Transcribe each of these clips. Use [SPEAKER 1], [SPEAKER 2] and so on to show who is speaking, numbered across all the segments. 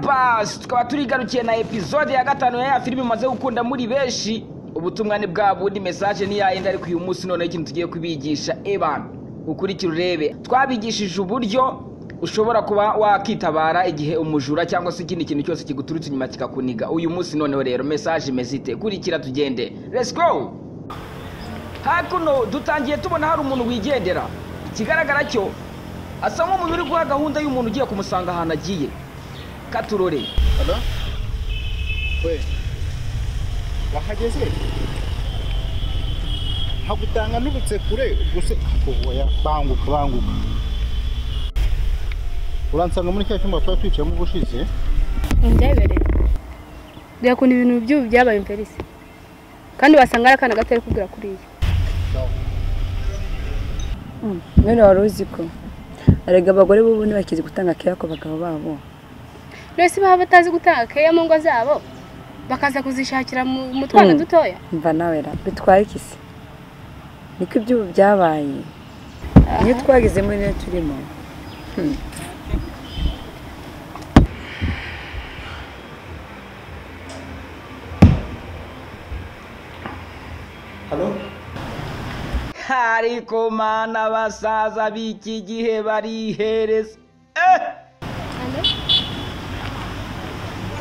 [SPEAKER 1] bazi tukaba turigarukiye na episode ya gatanu ya ya filime umaze gukunda muri benshi ubutumwa ni bwa bundi mesaje ni yayindi ariko uyu munsi noneho ikintu tugiye kubigisha ebana ukurikire urebe twabigishije uburyo ushobora kuba wakitabara igihe umujura cyangwa se ikindi kintu cyose kiguturutse inyuma kikakuniga uyu munsi noneho rero mesaje imeze ite kurikira tugende let's go hakuno dutangiye tubona hari umuntu wigendera ikigaragara cyo asa nk'umuntu uri guha gahunda y'umuntu ugiye kumusanga ahantu agiye katurore
[SPEAKER 2] Halo? We. Wahageze? Hagutanga nubutse kure guse oya banguka banguka. Uransanga muri cya cyumba twari twicayemo ubushize?
[SPEAKER 3] ndebere birakunda ibintu by'ubu byabaye imperisi kandi wasanga ari akana gato ari kubwira kuriya
[SPEAKER 4] none wari uzi ko erega abagore b'ubu ntibakizi gutanga keya ku bagabo babo
[SPEAKER 3] mbese baba batazi gutanga keya mu ngo zabo bakaza kuzishakira mu mu twana
[SPEAKER 4] Mm.
[SPEAKER 3] dutoya
[SPEAKER 4] mva nawe ra bitwaye iki se niko iby'ubu byabaye iyo twageze muri niyo turimo
[SPEAKER 2] Halo?
[SPEAKER 1] ariko mana basaza b'iki gihe barihereza eh!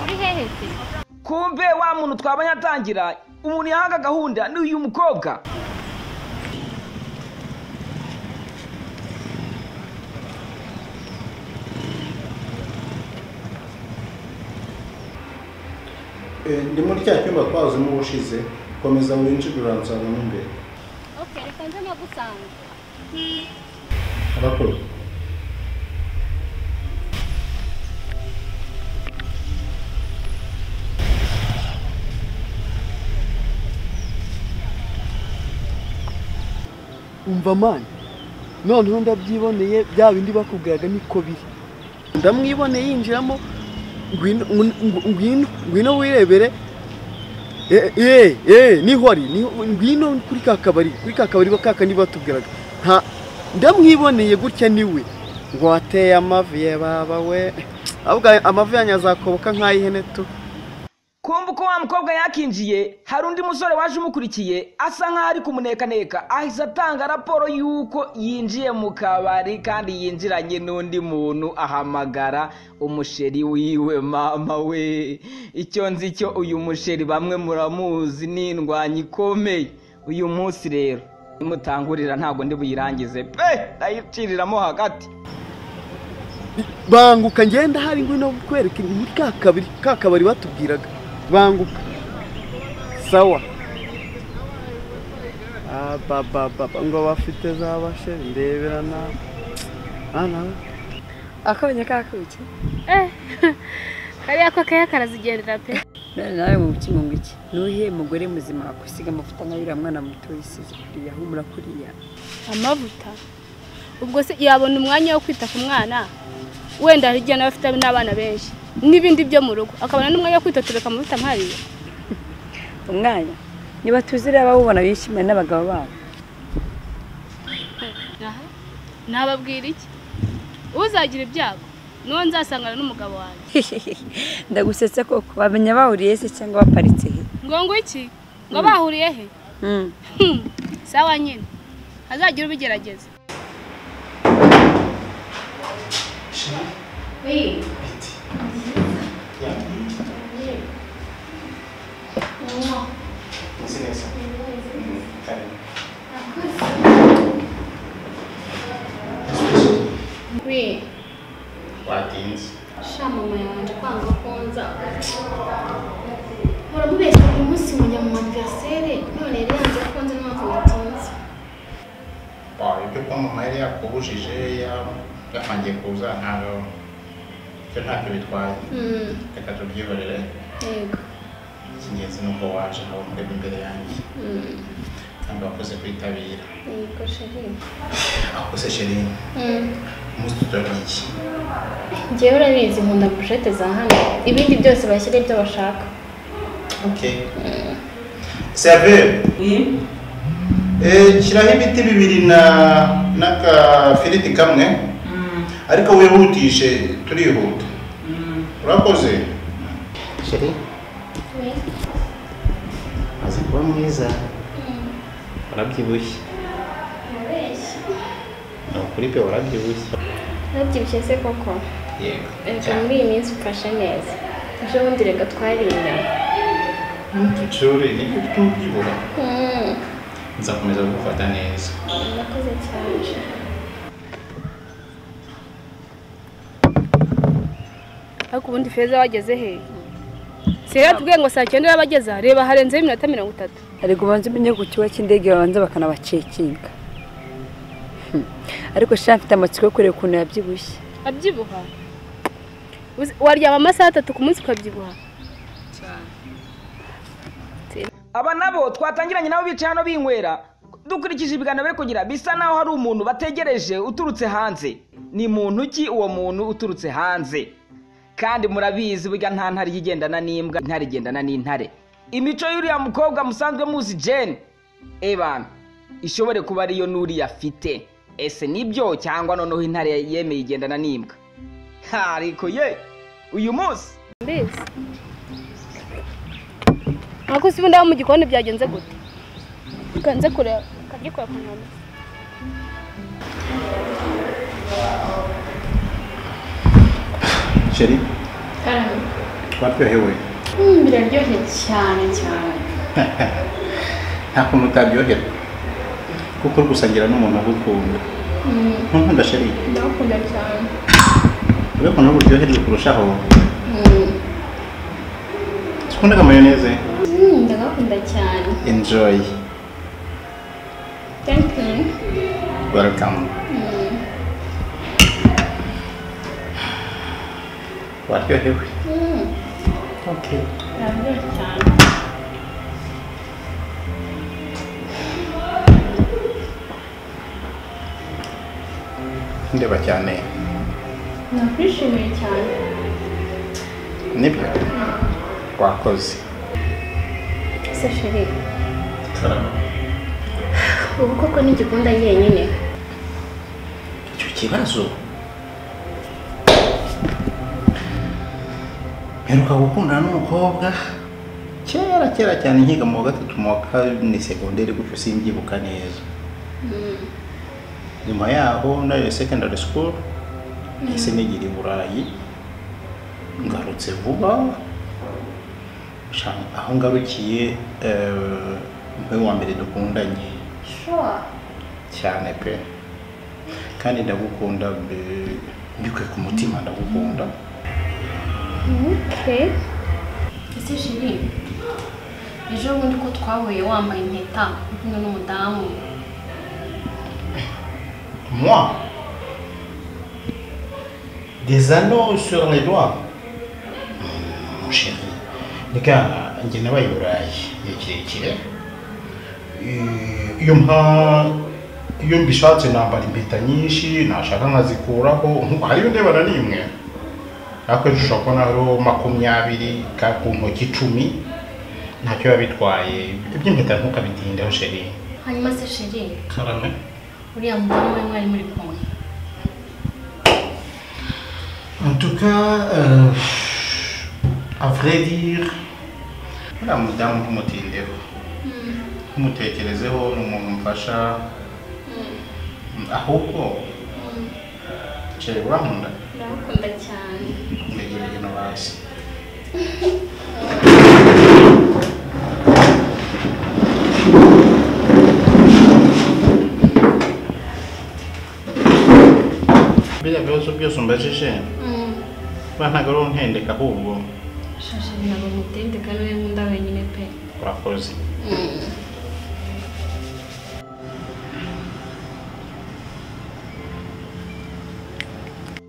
[SPEAKER 3] uri hehe se
[SPEAKER 1] kumbe wa muntu twabonye atangira umuntu yahanga gahunda ni uyu mukobwa
[SPEAKER 2] Eh, ndi muri cya cyumba twazemo ubushize. Komeza winjire uransanga mo imbere.
[SPEAKER 3] oke reka nze nagusanga
[SPEAKER 2] Arakora.
[SPEAKER 5] umva mani noneho ndabyiboneye bya bindi bakubwiraga niko biri ndamwiboneye yinjiramo ngwino ngu- ngu- ngwino ngwino wirebere Eh, eh eh niho ari niho- ngwino kuri ka kabari kuri ka kabari kakandi batubwiraga nta ndamwiboneye gutya niwe ngo wateye amavi ye baba we ahubwo ayo- amavi yanyu azakoboka nk'ay'ihene tu
[SPEAKER 1] kumva uko wa mukobwa yakinjiye hari undi musore waje umukurikiye asa nk'aho ari kumunekaneka ahise atanga raporo y'uko yinjiye mu kabari kandi yinjiranye n'undi muntu ahamagara umusheri wiwe mama we icyo nzi cyo uyu musheri bamwe muramuzi ni indwanyi ikomeye uyu munsi rero nimutangurira ntabwo ndi buyirangize pe ndayiciriramo hagati
[SPEAKER 5] banguka ngenda hari ngwino kwereka muri ka kabiri ka kabari batubwiraga banguka sawa abababa ngo bafite za bashe ndebera na ana
[SPEAKER 4] akabonye kakuki
[SPEAKER 3] eh kariya ko keya karazigendera pe
[SPEAKER 4] none nawe mu mutima ngo iki nuhiye mugore muzima wakwisiga amavuta nka yuriya mwana muto yisize kuriya humura kuriya
[SPEAKER 3] amavuta ubwo se yabona umwanya wo kwita ku mwana wenda hari igihe nawe afite n'abana benshi n'ibindi byo mu rugo akabona n'umwanya wo kwitotereka amavuta nk'ariya
[SPEAKER 4] umwanya niba tuzi rero abawubona bishimanye n'abagabo babo
[SPEAKER 3] aha nababwira iki uzagira ibyago n'uwo nzasangana n'umugabo wanjye
[SPEAKER 4] ndagusetse koko bamenya bahuriye se cyangwa baparitse he
[SPEAKER 3] ngo ngo iki ngo bahuriye he
[SPEAKER 4] Hmm.
[SPEAKER 3] Hmm, sawa nyine hazagira ubigerageza
[SPEAKER 6] We,
[SPEAKER 2] Watinze.
[SPEAKER 6] sha mama yabanje kwanga konza muramubeshya buri munsi mu nyamuvasere none yari yanze konza n'impamvu natinze
[SPEAKER 2] Wawe ibyo kwa mama yari yakubujije yapangiye kuza ntabwo ibyo ntacyo bitwaye.
[SPEAKER 6] Hmm,
[SPEAKER 2] Reka tubyiborere.
[SPEAKER 6] yego
[SPEAKER 2] Ikingenzi ni uko waje nawe murebe imbere yanjye.
[SPEAKER 6] Hmm,
[SPEAKER 2] Kandi wakoze kwitabira.
[SPEAKER 6] yego sheri
[SPEAKER 2] Akoze sheri.
[SPEAKER 6] Hmm,
[SPEAKER 2] Umunsi tutarya iki?
[SPEAKER 6] njyewe urabizi nkunda burushete za hano ibindi byose bashyira ibyo bashaka
[SPEAKER 2] Okay. Serve. Eh, shyiraho ibiti bibiri na n'akafiriti kamwe ariko wihutishe turihuta urakoze
[SPEAKER 7] sheri maze kuba mwiza warabyibushye
[SPEAKER 6] urabeshya
[SPEAKER 7] ni ukuri pe warabyibushye
[SPEAKER 6] urabyibushye se koko
[SPEAKER 2] yego
[SPEAKER 6] reka muri iyi minsi ufashe neza ejo bundi reka twariye inyama
[SPEAKER 2] ntutucure niko tubyibuha
[SPEAKER 6] Mm,
[SPEAKER 2] nzakomeza gufata neza
[SPEAKER 6] murakoze cyane
[SPEAKER 3] ariko ubundi feza wageze he si rero tubwiye ngo saa cyenda yabageza reba harenzeho iminota mirongo itatu
[SPEAKER 4] ariko ubanza umenye ku kigo cy'indege babanza bakanabacekinga Hmm. ariko sha mfite amatsiko yo kureba ukuntu yabyibushye
[SPEAKER 3] abyibuha Uzi- waryama amasaha atatu ku munsi ukabyibuha
[SPEAKER 1] aba nabo twatangiranye nabo bicaye hano binywera dukurikije ibiganiro bari kugira bisa naho hari umuntu bategereje uturutse hanze ni muntu ki uwo muntu uturutse hanze kandi murabizi burya nta ntare ijya igendana n'imbwa intare igendana n'intare imico y'uriya mukobwa musanzwe muzi jane ebana ishobore kuba ariyo n'uriya afite ese nibyo cyangwa noneho intare yemeye igendana n'imbwa Ha, ariko ye uyu munsi
[SPEAKER 3] mbese ntabwo uzi ubundi aho mu gikoni byagenze gute ukanze kureba ukagikora ku nkombe
[SPEAKER 2] sheri
[SPEAKER 6] Karame.
[SPEAKER 2] waryohewe
[SPEAKER 6] Mm, biraryoshye cyane cyane
[SPEAKER 2] nta kuntu utaryoherwa kuko uri gusangira n'umuntu agukunda ntunkunda sheri
[SPEAKER 6] ndagukunda cyane
[SPEAKER 2] urabona ko nawe uryoherwa kurushaho
[SPEAKER 6] Mm,
[SPEAKER 2] ukunda amayoneze
[SPEAKER 6] mm, ndagukunda cyane
[SPEAKER 2] enjoy
[SPEAKER 6] thank you
[SPEAKER 2] welcome
[SPEAKER 6] Mm,
[SPEAKER 2] waryohewe
[SPEAKER 6] mm,
[SPEAKER 2] okay
[SPEAKER 6] biraryoshye cyane
[SPEAKER 2] ndeba cyane
[SPEAKER 6] nakwishimiye cyane
[SPEAKER 2] nibyo wakoze
[SPEAKER 6] ese sheri ubu koko ntigikunda yenyine
[SPEAKER 2] icyo kibazo mperuka gukundana n'umukobwa kera kera cyane nkiga mu wa gatatu mu wa kane segonderi gutyo simbyibuka neza nyuma yaho ndangije secondary school nahise nigira i burayi ngarutse vuba Sha- aho ngarukiye eh, niwe wa mbere dukundanye
[SPEAKER 6] sure
[SPEAKER 2] cyane pe kandi ndagukunda mbe- mbikuye ku mutima ndagukunda
[SPEAKER 6] okay ese sheri ejo bundi ko twahuye wambaye impeta uri kumwe n'umudamu
[SPEAKER 7] moi des anneaux sur les doigts
[SPEAKER 2] Mon chéri reka njye nabaye i burayi igihe kirekire Eh, iyo mpa iyo mbishatse nambara impeta nyinshi nashaka nkazikuraho nkuko hariyo ndebana n'imwe ariko ejo ushobora kubona hariho makumyabiri ka ku ntoki icumi ntacyo biba bitwaye iby'impeta ntukabitindeho sheri
[SPEAKER 6] hanyuma se sheri
[SPEAKER 2] karame
[SPEAKER 6] uriya mudamu we mwari muri kumwe
[SPEAKER 2] En tout cas, euh, à vrai dire, uriya mudamu ntumutindeho ntumutekerezeho ni umuntu mfasha ahubwo cere urankunda
[SPEAKER 6] ndagukunda cyane
[SPEAKER 2] ndegera hino hasi biriya bibazo byose umbajije ba ntabwo ari untendeka ahubwo
[SPEAKER 6] shasheri ntabwo mutende kandi we nkunda wenyine pe
[SPEAKER 2] urakoze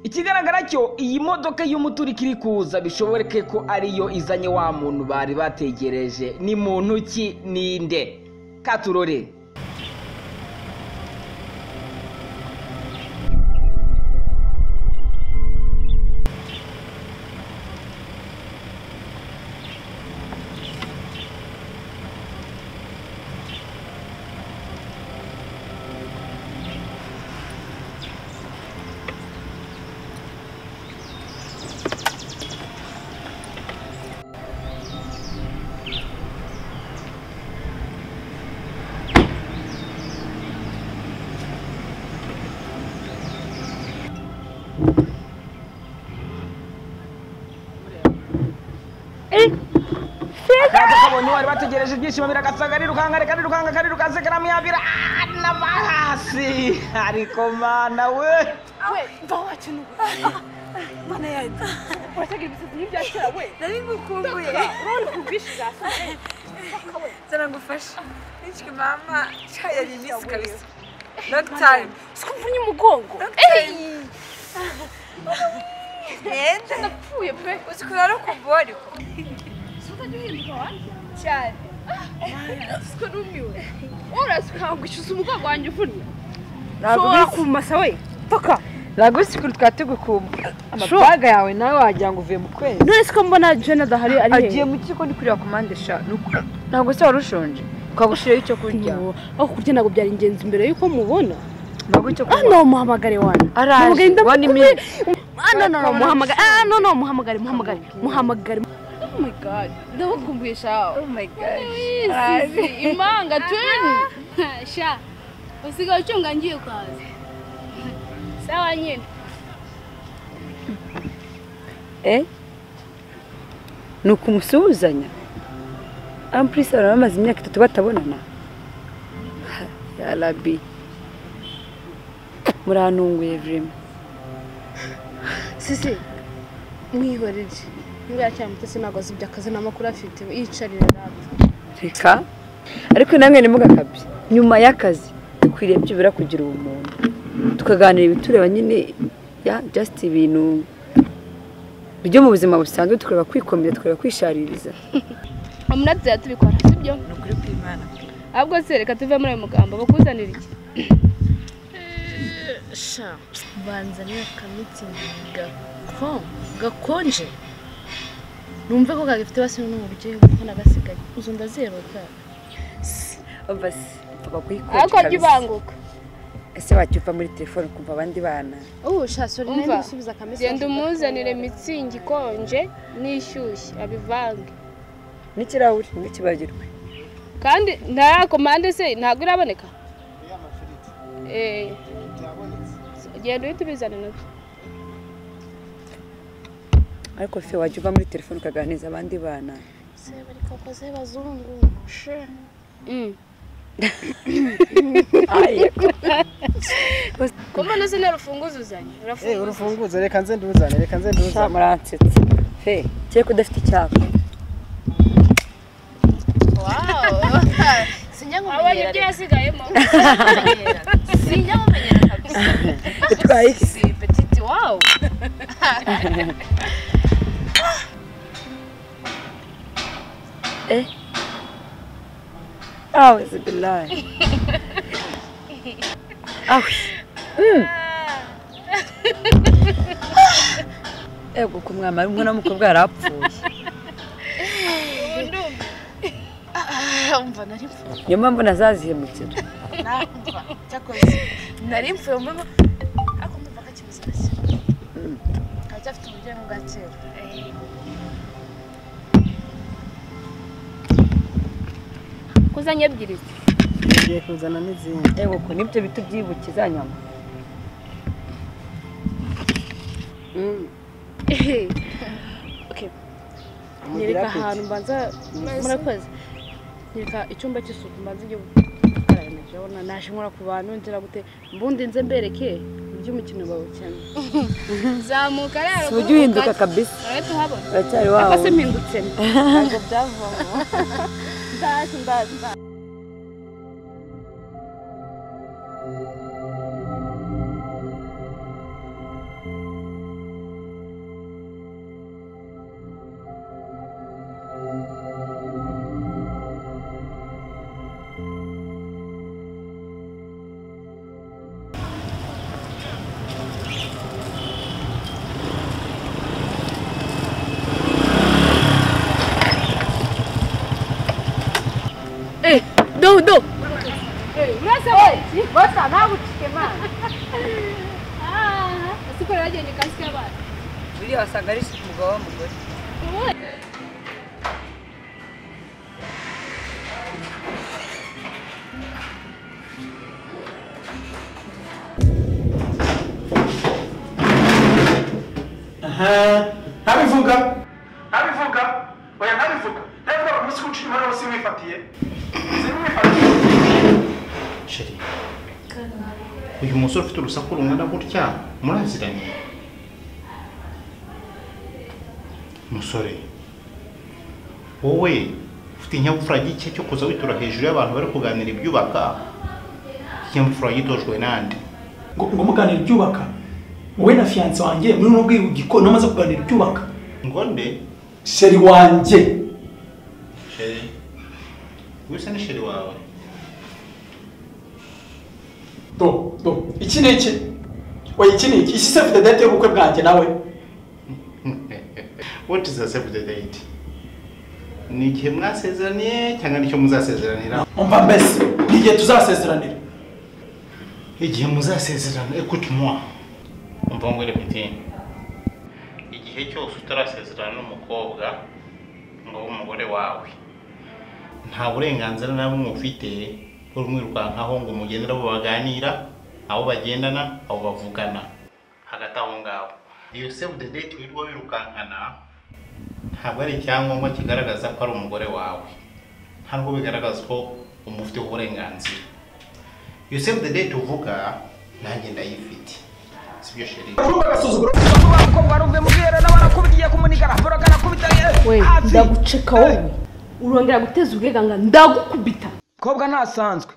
[SPEAKER 1] ikigaragara cyo iyi modoka y'umuturika iri kuza bishoboreke ko ariyo izanye wa muntu bari bategereje ni muntu ki ninde katurore akaza kabonye bari bategereje ibyishimo biragasanga rirukanka reka rirukanka karirukanse karamwiyabira nava hasi ariko mana we
[SPEAKER 8] nari ngukumbuye urabona ukubwishe zara ngufashe nishwe mama cya yari iminsi kabisa long time
[SPEAKER 9] sikumvunye umugongo
[SPEAKER 8] long time yenda
[SPEAKER 9] napfuye pe
[SPEAKER 8] uzi ko rero kumva wariko
[SPEAKER 9] utajya uhinduka wanjye
[SPEAKER 8] cyane
[SPEAKER 9] siko numiwe urazi ukangwishyuza umugongo wanjye uvunnye
[SPEAKER 4] Ntabwo
[SPEAKER 9] kumasa we paka
[SPEAKER 4] Ragusiki twari tugukumbuye amafaranga yawe nawe wagira ngo uvuye mu kwezi
[SPEAKER 9] none siko mbona jena adahari ari
[SPEAKER 4] agiye mu kigo ndi kureba ku mpande eshanu ntabwo se wari ushonje ukagushiraho icyo kurya
[SPEAKER 9] aho kurya ntabwo byari ingenzi mbere y'uko mubona
[SPEAKER 4] ntabwo icyo
[SPEAKER 9] ah no muhamagare wana
[SPEAKER 4] Araje,
[SPEAKER 9] Muhamagare, ndamukubwiye.
[SPEAKER 4] one minute.
[SPEAKER 9] ah no no no muhamagare ah no no muhamagare muhamagare muhamagare oh my god ndabakumbuye shawe
[SPEAKER 4] Oh my God.
[SPEAKER 3] Izi imanga twini sha usigaye ucyunga ngiye kwaza sawa nyine
[SPEAKER 4] Eh? ni ukumusuhuzanya ampurisi abantu bamaze imyaka itatu batabonana Ha, ya rabi murantunguye vurema
[SPEAKER 9] sisi mwihorere niba yacyamutse ntabwo azi ibyo akazi n'amakuru afite yicarira rapfa
[SPEAKER 4] reka ariko namwe ntimugakabye nyuma y'akazi dukwiriye byibura kugira ubumuntu tukaganira ibitureba nyine ya just ibintu byo mu buzima busanzwe tukareba kwikomeza tukareba kwishaririza
[SPEAKER 3] umurabyi tubikora sibyo
[SPEAKER 8] ni ukuri kw'imana
[SPEAKER 3] ahubwo se reka tuve muri ayo magambo bakuzanira iki
[SPEAKER 9] sha banzanira akamitsingi gakonje numve ko kagifite basi n'uburyohe kuko nagasigaye uzo ndazeroka
[SPEAKER 4] basi papa kuyikora
[SPEAKER 3] ariko jya ubanguka
[SPEAKER 4] ese wacyupa muri telefone ukumva abandi bana
[SPEAKER 9] ubu sha sore
[SPEAKER 3] Umva,
[SPEAKER 9] nari nsubiza akamisi
[SPEAKER 3] genda umuzanire mitsingi ikonje n'ishyushye abivange
[SPEAKER 4] n'ikirahure ntukibagirwe
[SPEAKER 3] kandi nta komande se ntabwo iraboneka eee genda uhita ubizana nabyo
[SPEAKER 4] ariko se wajya uva muri telefone ukaganiriza abandi bana
[SPEAKER 9] se bari kakoze bazungu she
[SPEAKER 3] Mm.
[SPEAKER 4] Gusa
[SPEAKER 3] ko mbona se ntarufunguzo uzanye urafunguza
[SPEAKER 5] urufunguzo reka nze nduzane reka nze nduzane
[SPEAKER 4] muransetsa fe kereka udafite icyapa
[SPEAKER 8] sinjya
[SPEAKER 3] abonye ibyo yasigayemo
[SPEAKER 8] sinjya nkumenyera kabisa
[SPEAKER 4] utwaye iki
[SPEAKER 8] si petite wawu
[SPEAKER 4] awe zibilayi awe Mm. ego ku mwana umwana w'umukobwa yarapfuye
[SPEAKER 8] umva nari mfuye
[SPEAKER 4] niyo mpamvu nazazihemukira
[SPEAKER 8] namva cyakoze nari mfuye mu mbeho ariko ndumva kakibuze gake aracyafite uburyohe bwa kera
[SPEAKER 3] kuzanye ebyiri
[SPEAKER 5] ngiye kuzana n'izindi
[SPEAKER 4] ego ko nibyo bita ubyibukiza nyama Mm.
[SPEAKER 9] nyereka ahantu mbanza murakoze nyereka icyumba cy'isuku mbanza igihe gukaraba intoki urabona naje nkora ku bantu ngira gute mbundi nze mbereke iby'umukino bawukina
[SPEAKER 3] zamuka rero
[SPEAKER 4] si ujya uhinduka kabisa
[SPEAKER 3] urahita uhabona
[SPEAKER 4] uracyari
[SPEAKER 9] cyangwa
[SPEAKER 4] wawe
[SPEAKER 9] se mpindutse
[SPEAKER 8] ntabwo byavamo
[SPEAKER 3] ndazi ndazi ndazi.
[SPEAKER 9] eh do do
[SPEAKER 3] Ah, ese ukorera agenda ikasike y'abantu
[SPEAKER 4] buriya wasanga ari umugabo w'umugore
[SPEAKER 7] ntabivuga ntabivuga oya ntabivuga ntabivuga ku munsi w'ucu nyuma rero simwifatiye simwifatiye
[SPEAKER 2] sheri uyu musore ufite urusaku rungana gutya muraziranye musore wowe ufite ikinyabupfura gike cyo kuza witura hejuru y'abantu bari kuganira ibyubaka ikinyabupfura gitojwe nande
[SPEAKER 7] ngo ngo muganira ibyubaka wowe na fiyanse wanjye muri uno bwihugiko niho umaze kuganira ibyubaka
[SPEAKER 2] ngo nde
[SPEAKER 7] sheri wanjye
[SPEAKER 2] sheri wese ni sheri wawe
[SPEAKER 7] do do iki ni iki oya iki ni iki isi se mfite date y'ubukwe bwanjye nawe
[SPEAKER 2] what is the save the date ni igihe mwasezeraniye cyangwa nicyo muzasezeranira
[SPEAKER 7] umva mbese ni igihe tuzasezeranira
[SPEAKER 2] igihe muzasezerana écoute moi umva ngo repite igihe cyose utarasezerana n'umukobwa ngo abe umugore wawe nta burenganzira na bumwe ufite bwo kumwirukankaho ngo mugendere abo baganira abo bagendana abo bavugana hagati aho ngaho iyo save the date wirirwa wirukankana ntabwo ari icyangombwa kigaragaza ko ari umugore wawe ntabwo bigaragaza ko umufiteho uburenganzira iyo save the date uvuga nanjye ndayifite sibyo sheri
[SPEAKER 1] abakobwa baruve mu bwiherero barakubwiye kumunikana foroka arakubita
[SPEAKER 10] we
[SPEAKER 1] hasi.
[SPEAKER 10] ndaguceka wowe urongera guteza ubwiganga ndagukubita
[SPEAKER 1] kobwa ntasanzwe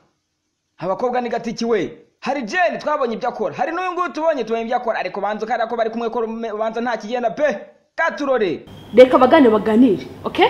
[SPEAKER 1] abakobwa ni gatiki we hari jeni twabonye ibyo akora hari n'uyu nguyu tubonye tubonye ibyo akora ariko banza ukareba ko bari kumwe ko rume- ubanza nta kigenda pe katurore
[SPEAKER 10] reka abagane baganire oke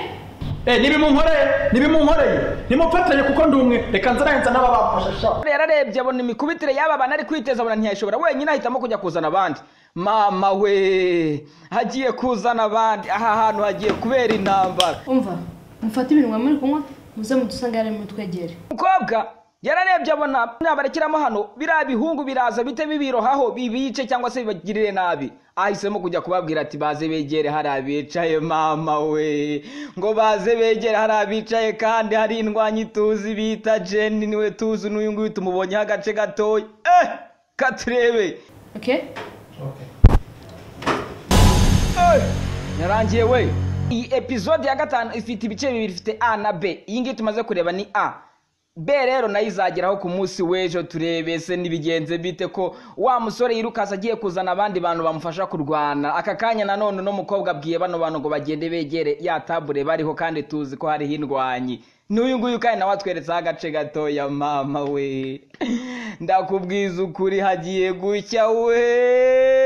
[SPEAKER 7] eh nibimunkoreye nibimunkoreye nimufatanye kuko ndi umwe reka nzarenza n'ababafasha sha
[SPEAKER 1] yararebye abona imikubitire y'aba bantu ari kwiteza abona ntiyayishobora wenyine ahitamo kujya kuzana abandi mama we hagiye kuzana abandi aha hantu hagiye kubera intambara
[SPEAKER 11] umva mufate ibintu mwaba muri kunywa muze mudusange hariya mutwegere
[SPEAKER 1] umukobwa yararebye abona nabarekiramo hano biriya bihungu biraza bite bibirohaho bibice cyangwa se bibagirire nabi ahisemo kujya kubabwira ati baze begere hari abicaye mama we ngo baze begere hari abicaye kandi hari indwanyi tuzi bita jeni niwe tuzi n'uyu nguyu tumubonyeho agace gatoya eh katurebe
[SPEAKER 11] oke
[SPEAKER 1] yarangiye we iyi epizode ya gatanu ifite ibice bibiri ifite a na b iyi ngiyi tumaze kureba ni a b rero nayo izageraho ku munsi w'ejo turebe se ntibigenze bite ko wa musore yirukanse agiye kuzana abandi bantu bamufasha kurwana aka kanya nanone uno mukobwa abwiye bano bantu ngo bagende begere ya tabure bariho kandi tuzi ko hariho indwanyi n'uyu nguyu kandi nawe atweretseho agace gatoya mama we ndakubwiza ukuri hagiye gucya we